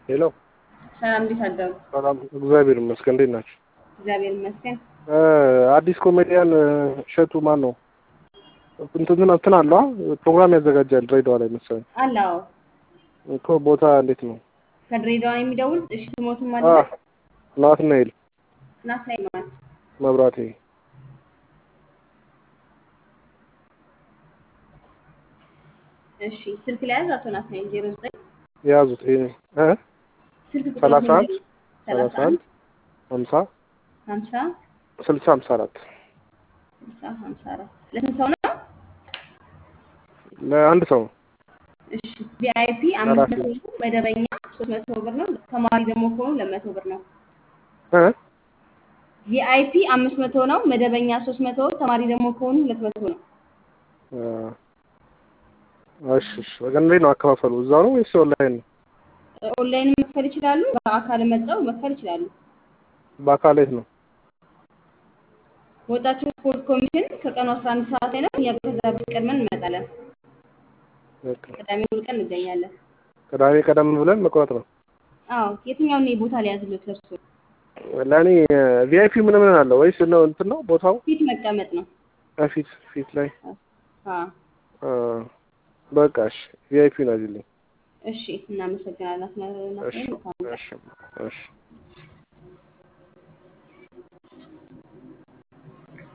ሄሎ ሰላም፣ እንዴት አደሩ? ሰላም፣ እግዚአብሔር ይመስገን። እንዴት ናቸው? እግዚአብሔር ይመስገን። አዲስ ኮሜዲያን እሸቱ ማን ነው? እንትን እንትን አለው ፕሮግራም ያዘጋጃል ድሬዳዋ ላይ መሰለኝ አለ። አዎ፣ እኮ ቦታ እንዴት ነው? ከድሬዳዋ ነው የሚደውል። እሺ፣ ስሞትም አለ። አ ናትናኤል ናትናኤል ማለት መብራቴ እሺ፣ ስልክ ላይ ያዝ። አቶ ናትናኤል ዜሮ ዘጠኝ የያዙት ይሄ እ ስልክ ቁጥር ሰላሳ አንድ ሰላሳ ሰላሳ አንድ ሀምሳ ሀምሳ ስልሳ ሀምሳ አራት ስልሳ ሀምሳ አራት ለስንት ሰው ነው? ለአንድ ሰው ነው። እሺ፣ ቪአይፒ አምስት መቶ ነው። መደበኛ ሶስት መቶ ብር ነው። ተማሪ ደግሞ ከሆኑ ለመቶ ብር ነው። እ ቪአይፒ አምስት መቶ ነው። መደበኛ ሶስት መቶ ተማሪ ደግሞ ከሆኑ ሁለት መቶ ነው። እሺ እሺ። በቃ እንዴት ነው አከፋፈሉ? እዛው ነው ወይስ ኦንላይን ነው? ኦንላይን መክፈል ይችላሉ። በአካል መጥተው መክፈል ይችላሉ። በአካል የት ነው? ወጣቶች ስፖርት ኮሚሽን ከቀኑ 11 ሰዓት ላይ ነው። እኛ ከዛ በፊት ቀድመን እንመጣለን። በቃ ቅዳሜ ሙሉ ቀን እንገኛለን። ቅዳሜ ቀደም ብለን መቁረጥ ነው። አዎ የትኛውን ቦታ ላይ ያዝሉት? እርሱ ለእኔ ቪአይፒ ምን ምን አለ ወይስ ነው እንትን ነው ቦታው ፊት መቀመጥ ነው። ፊት ፊት ላይ አዎ አ፣ በቃ እሺ ቪአይፒ ነው አዚልኝ። እሺ፣ እናመሰግናለን። እሺ እሺ እሺ